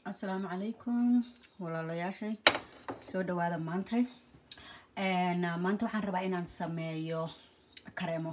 asalaamu calaykum walaalayaashay soo dhawaada maantay maanta waxaan rabaa inaan sameeyo kareemo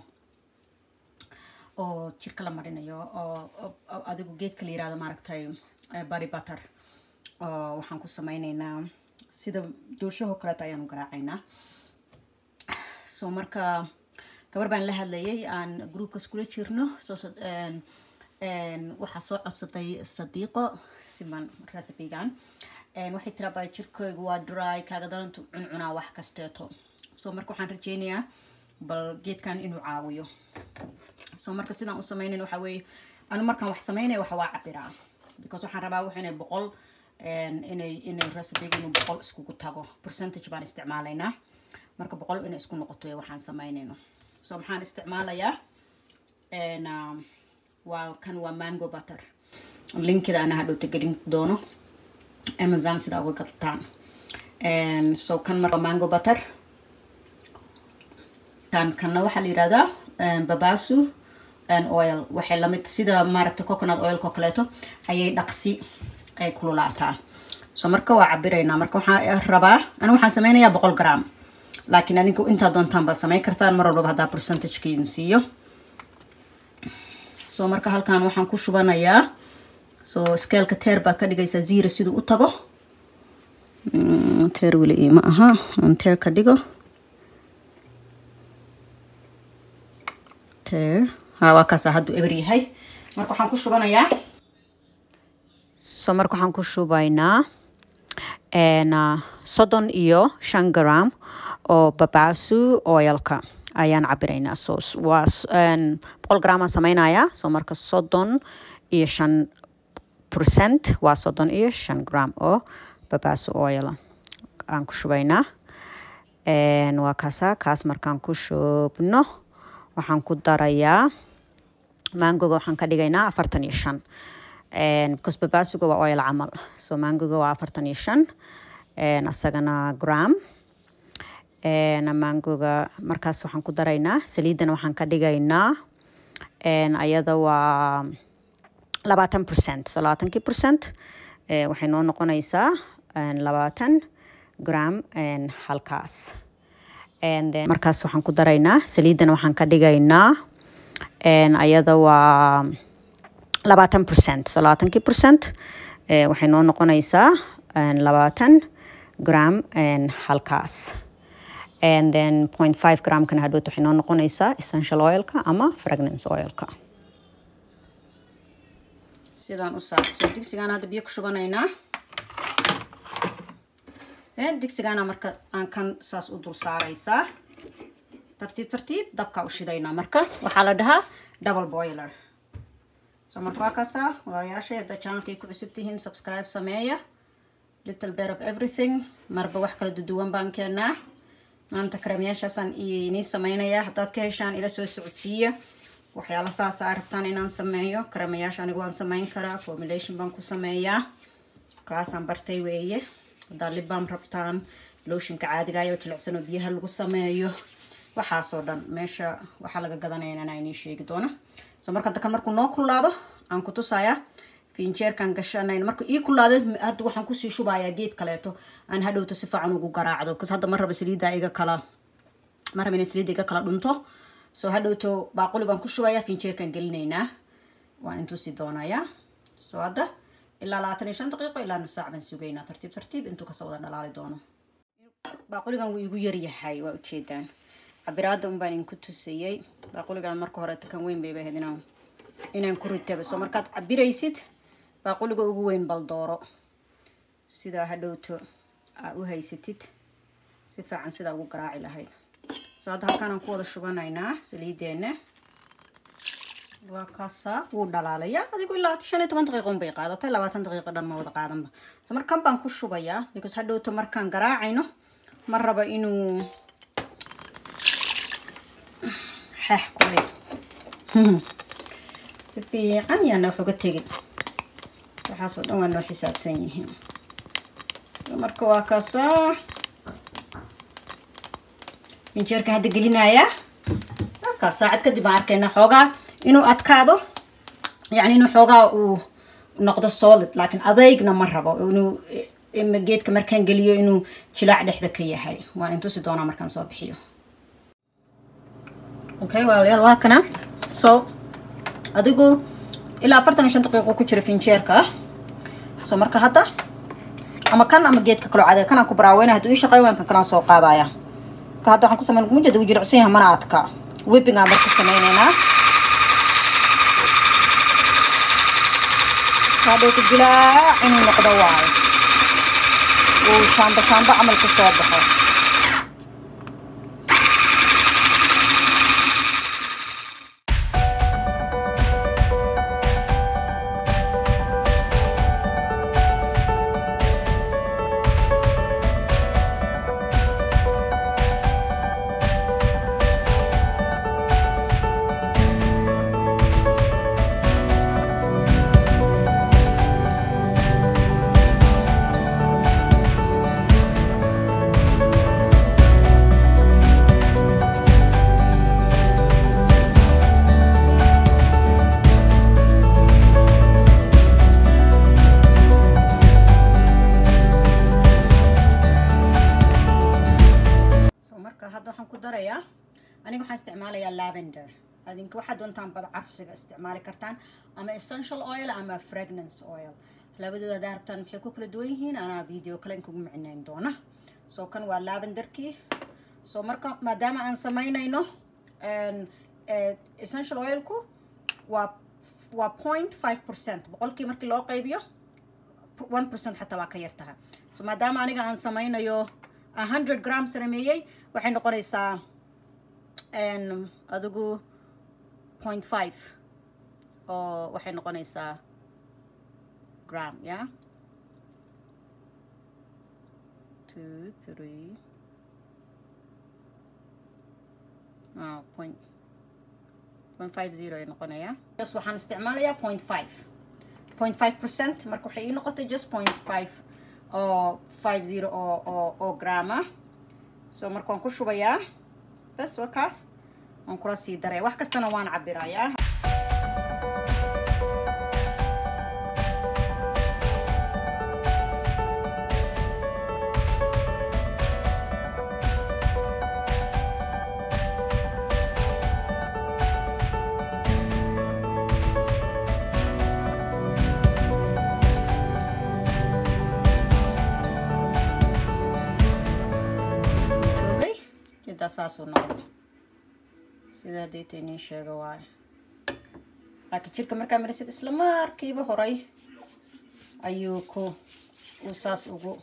oo jirka la marinayo oo adigu geedka la yirahdo maaragtay bary butter oo waxaan ku sameyneynaa sida doorshahoo kaleeto ayaanu garaacaynaa so marka gabar baan la hadlayay aan groupka iskula jirno soo waxaa soo codsaday sadiiqo siman recipegan waxay tiraabaa jirkaygu waa dry kaaga darantu cuncunaa wax kasteeto so marka waxaan rajeynayaa bal geedkan inuu caawiyo so marka sidaan u sameynayn waxa weeye anu markaan wax sameynaya waxa waa cabiraa because waxaan rabaa wax inay boqol inay inay recipiga inuu boqol iskugu tago percentage baan isticmaalaynaa marka boqol inay isku noqoto waxaan sameynayno so maxaan isticmaalayaa waa kan waa mango butter linkida ana hadhowta gelin doono amazon sidaa uga gadtaan so kan marka mango butter kan kanna waxaa la yihahdaa babasu oil waxay lamid sida maaragta coconut oilko kaleeto ayay dhaqsi ay kululaataa so marka waa cabiraynaa marka waxaan rabaa ani waxaan sameynayaa boqol gram laakiin adinku intaa doontaan baad sameyn kartaan mar walbaba haddaa percentagekiin siiyo so marka halkan waxaan ku shubanayaa so skeelka teer baa ka dhigaysaa zero siduu u tago teer weli ima aha aan teer ka dhigo teer ha waa kaasaa hadduu eber yahay marka waxaan ku shubanayaa so marka waxaan ku shubaynaa soddon iyo shan gram oo babasu oilka ayaan cabiraynaa so waa boqol gramaan sameynayaa so marka soddon iyo shan percent waa soddon iyo shan gram oo babasu oil aan ku shubaynaa waa kaasa kaas markaan ku shubno waxaan ku darayaa mangoga waxaan ka dhigaynaa afartan iyo shan because babasuga waa oil camal so mangoga waa afartan iyo shan asagana gram mangoga markaas waxaan ku daraynaa saliidana waxaan ka dhigaynaa ayada waa labaatan percent so labaatankii percent waxay noo noqonaysaa labaatan gram halkaas markaas waxaan ku daraynaa saliidana waxaan ka dhigaynaa ayada waa labaatan percent so labaatankii percent waxay noo noqonaysaa labaatan gram halkaas and then point five gramkana hadhoot waxay noo noqonaysaa essential oilka ama fragrance oilka sidaan u saarto digsigaan hadda biyo ku shubanaynaa digsigaana marka aan kan saas u dul saaraysaa tartiib tartiib dabkaa u shidaynaa marka waxaa la dhahaa double boiler so marka waa kaasaa walaalayaashay hadda channelkay ku cusub tihiin subscribe sameeya little bit of everything marba wax kala duduwan baan keenaa maanta kareemyaashaasaan inii sameynayaa haddaad ka heshaan ila soo socodsiiya waxyaala saasa rabtaan inaan sameeyo kareemayaasha anigu waan sameyn karaa formulation baan ku sameeyaa kaasaan bartay weeye haddaad libbaam rabtaan looshinka caadigayo jilicsanoo biyaha lagu sameeyo waxaasoo dhan meesha waxaa laga gadanaya inaan inii sheegi doono so marka dakan markuu noo kullaado aan ku tusayaa finjeerkan gashanayn marka ii kulaada hadda waxaan kusii shubayaa geed kaleeto aan hadhowto si fiican ugu garaacdo bcause hadda ma raba saliidda iga kala ma raba inay saliidda iga kala dhunto so hadhowto baaquli baan ku shubayaa finjeerkan gelinaynaa waan intuusii doonayaa so hadda ilaa labaatan iyo shan daqiiqo ilaa nus saac baan sugaynaa tartiib tartiib intuu kasoo wada dhalaali doono baaquligan wuu igu yaryahay waa ujeedaan cabiraada un baan idinku tusayey baaquligan marka hore kan weyn bayba ahayd inaan inaan ku ritaba so markaad cabiraysid baaquliga ugu weyn baldooro sidaa hadhowto aa u haysatid si fiican sidaa ugu garaaci lahayd so hadda halkaanaan ku wada shubanaynaa saliideena waa kaasaa wuu dhalaalaya adigu ilaa shan iyo toban daqiiqo unbay qaadatay labaatan daqiiqo dhan ma wada qaadanba so markan baan ku shubayaa because hadhowto markaan garaacayno ma raba inuu xeex kulay si fiican yaana wax uga tegin waxaasoo dhan waa noo xisaabsan yihiin marka waa kaasaa finjeerka hadda gelinayaa halkaas saacad kadib aan arkaynaa xoogaa inuu adkaado yacni inuu xoogaa uu noqdo solid laakiin adeygna ma rabo inuu geedka markaan geliyo inuu jilaac dhexda ka yahay waan intusi doonaa markaan soo bixiyo okay walaalayaal waa kana so adigu ilaa afartan iyo shan daqiiqo ku jira finjeerka so marka hadda ama kan ama geedka kaloo cadeega kanaan ku baraaweyna hadduu ii shaqeey waan kan kalaan soo qaadaya ka hadda waxaan ku sameyn mujada uu jilicsan yahay mana adka whipping aan marka sameyneynaa hadhowka jilaac inuu noqdo waayo uu shaamba shaamba camal ku soo baxo aniga waxaan isticmaalayaa lavender adinka waxaad doontaan bad carfsiga isticmaali kartaan ama essential oil ama fragrance oil labadooda hadaa rabtaan maxay ku kala duwan yihiin anaa video kale inkugu micnayn doona so kan waa lavenderkii so marka maadaama aan samaynayno essential oilku waa waa point five percent boqolkii markii loo qaybiyo one percent xataa waa ka yar tahay so maadaama aniga aan samaynayo hundred gram sameeyey waxay noqonaysaa adigu point five oo waxay noqonaysaa gram ya two three oh, point point five zero ay noqonayaa just waxaan isticmaalayaa point five point five percent marka waxay ii noqotay just point five oo five zero oo oo oo gram ah so marka waan ku shubayaa bas waa kaas waan kula sii daraya wax kastana waan cabirayaa saasuu noqdo sidaa deeta inin sheega waayo laakiin jirka markaa marisid isla markiiba horay ayuu ku uu saas ugu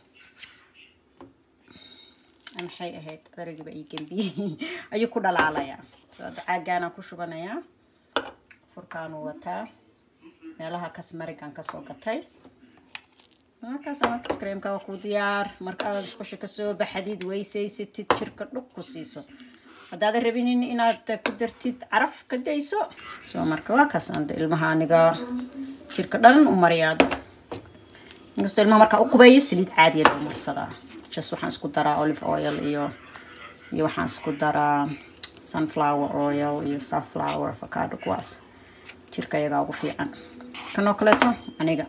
maxay ahayd daragiiba ii gembiyey ayuu ku dhalaalayaa so hadda caagaanaan ku shubanayaa furkaanuu wataa meelaha kasmarigaan kasoo gatay markaasa marka kareemka waa kuu diyaar marka aad isqusha kasoo baxdid weysaysatid jirka dhug ku siiso haddaadan rabinin inaad ku dartid caraf ka dayso soo marka waa kaas anda ilmaha aniga jirka dhan u mariyaad inkastoo ilmaha markaa u qubeeyo saliid caadiya loo marsadaa just waxaan isku daraa olive oil iyo iyo waxaan isku daraa sunflower oil iyo safflower avocado kuwaas jirka iyagaa ugu fiican kanoo kaleeto aniga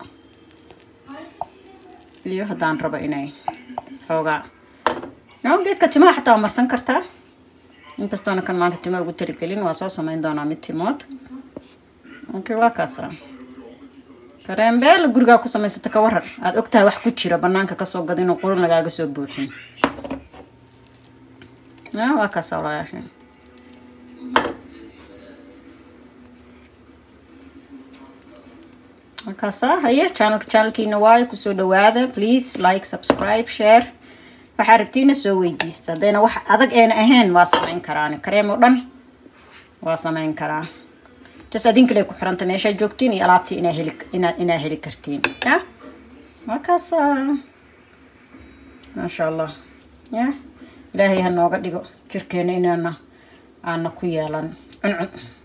iyo haddaan rabo inay xoogaa no geedka timaha xataa waa marsan kartaa inkastoona kan maanta tima ugu tarigelin waa soo samayn doonaa mid timood okay waa kaasa kareembeel gurigaa ku samaysata ka warar aada ogtahay wax ku jira banaanka kasoo gada inuu qurun lagaaga soo buuxin waa kaasa walaalayaasha markaasa haye channelka channelkiina waayo kusoo dhawaada please like subscribe share waxaa rabtiina soo weydiista haddayna wax adag eena ahayn waa samayn karaan kareem oo dhan waa samayn karaa just adin kale ku xiranta meeshaa joogtiin iyo alaabtii inaa heli inaa inaa heli kartiin ya markaasa maasha allah ya ilaahay ha nooga dhigo jirkeena inaana aana ku yeelan cuncun